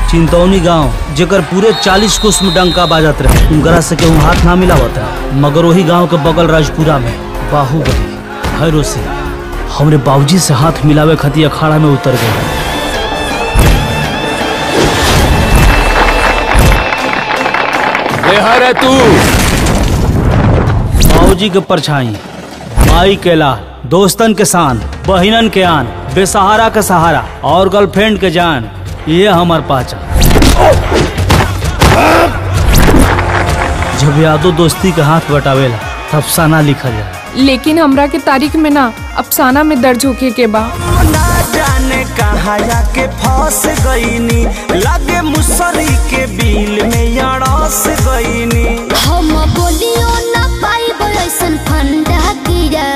चिंतौनी गांव जेकर पूरे चालीस कोस में डंका बाजत रहे उनकरा से केहू हाथ ना मिलावत रहे मगर वही गांव के बगल राजपुरा में बाहुबली भैरो सिंह हमरे बाबूजी से हाथ मिलावे खातिर अखाड़ा में उतर गए है तू बाबूजी के परछाई माई के लाल दोस्तन के शान बहिनन के आन बेसहारा के सहारा और गर्लफ्रेंड के जान ये हमार पहचान जब यादो दोस्ती के हाथ बटावेला तब साना लिखल जाला लेकिन हमरा के तारीख में ना अफसाना में दर्ज होके के बा ना जाने कहाँ जाके फंस गईनी लगे मुसरी के बिल में अड़स गईनी हम बोलियो ना पाइब ऐसन फंडा गिरा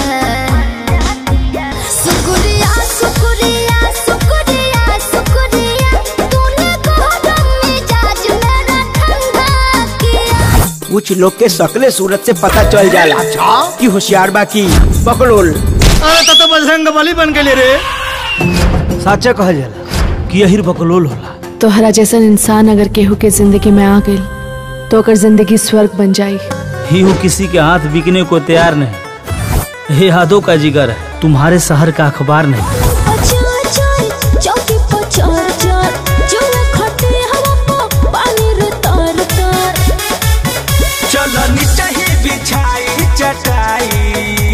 शुक्रिया शुक्रिया शुक्रिया शुक्रिया तूने गरम मिजाज मेरा ठंडा किया कुछ लोग के शकले सूरत से पता चल जाला कि होशियार बा की पकड़ोल अरे तो, तो बजरंग बली बन के ले रे साचा कहल जाला कि यही बकलोल होला तोहरा जैसन इंसान अगर केहू के जिंदगी में आ गई तो ओकर जिंदगी स्वर्ग बन जाई ही हूँ किसी के हाथ बिकने को तैयार नहीं ये यादों का जिगर है तुम्हारे शहर का अखबार नहीं चल चल चौकी पर चढ़ चढ़ जो खटे हवा पर पानी रे तर तर चलो नीचे ही बिछाई चटाई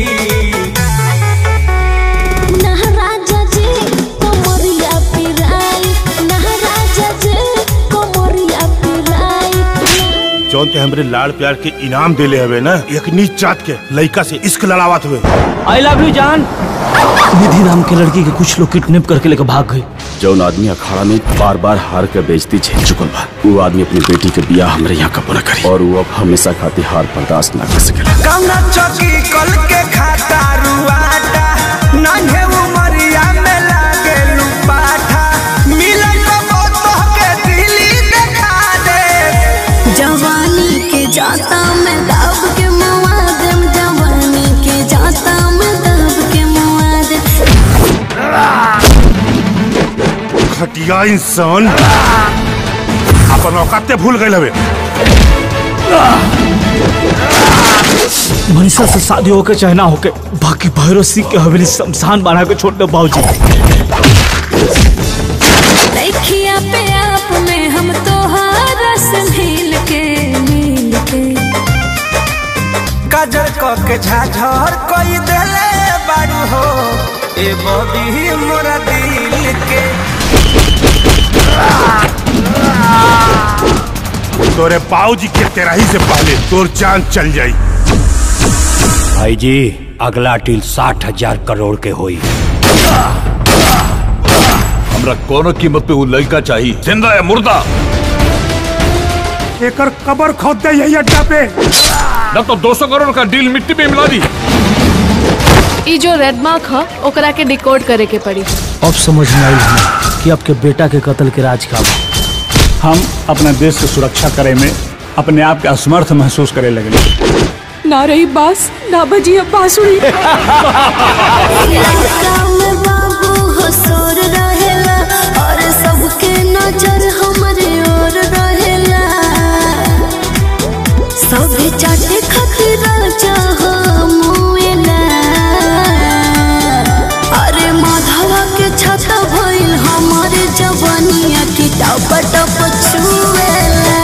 महाराजा जी कोमरिया पिराई महाराजा जी कोमरिया पिराई जौन ते हमरे लाड़ प्यार के इनाम देले हवे ना एक नीच जात के लइका से इश्क लड़ावत हुए आई लव यू जान निधि नाम के लड़की के कुछ लोग किडनैप करके लेकर भाग गए जौन आदमी अखाड़ा में बार बार हार के बेइज्जती झेल चुकल बा वो आदमी अपनी बेटी के बियाह हमरे यहाँ कबो न करी और वो अब हमेशा खातिर हार बर्दाश्त ना कर सकेला कौना चौकी कल के खाता रुआटा नन्हे उमरिया में लागे लुपाठा मिलन को तो के दिली देखा दे जवानी के जाता मैं दाब के मुआदम जवानी के जाता मैं दाब के मुआदम घटिया इंसान अपन औकाते भूल गए हवे मनीषा से शादी होके चाहे ना होके बाकी भैरव सिंह के हवेली शमशान बना के छोड़ दे बाबूजी देखिया पे आप में हम तो रस मिल के मिल के काजल क के झाझर कोई देले बारू हो ए बबी मोरा दिल के तोरे बाबूजी के तेराही से पहले तोर जान चल जाई भाई जी अगला डील साठ हजार करोड़ के होई हमरा कोनो कीमत पे वो लड़का चाहिए जिंदा या मुर्दा एकर कबर खोद दे यही अड्डा पे न तो 200 करोड़ का डील मिट्टी में मिला दी ई जो रेड मार्क ह ओकरा के डिकोड करे के पड़ी अब समझ में आई हमें कि आपके बेटा के कत्ल के राज का बा। हम अपने देश की सुरक्षा करे में अपने आप के असमर्थ महसूस करे लगे ना रही बास ना बजी अब बांसुरी लड़का में बाबू हो सोर रहेला और सबके नजर हमरे ओर रहेला सभी चाटे खातिर चाहो मुएला अरे माधवा के छता भइल हमारे जवानिया की टप टप छुएला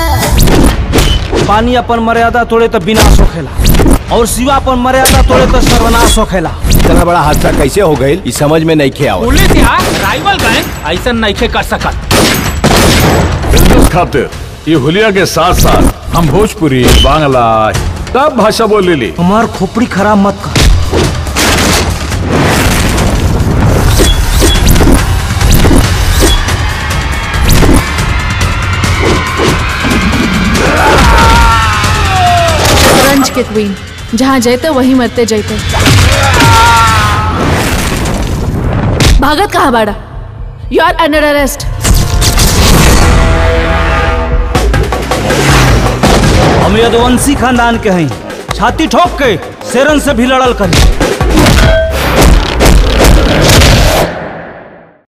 पानी अपन मर्यादा तोड़े तो विनाश होखेला और शिवा अपन मर्यादा तोड़े तो सर्वनाश होखेला इतना बड़ा हादसा कैसे हो गई इस समझ में नहीं खे आवत पुलिस यहाँ राइवल गैंग ऐसा नहीं कर सकत बिजनेस खातिर ये हुलिया के साथ साथ हम भोजपुरी बांग्ला सब भाषा बोल ली हमार खोपड़ी खराब मत कर रंज के क्वीन जहाँ जैते वहीं मरते जैते भागत कहाँ बाड़ा यू आर अंडर अरेस्ट हम यदुवंशी खानदान के हैं छाती ठोक के शेरन से भी लड़ल करी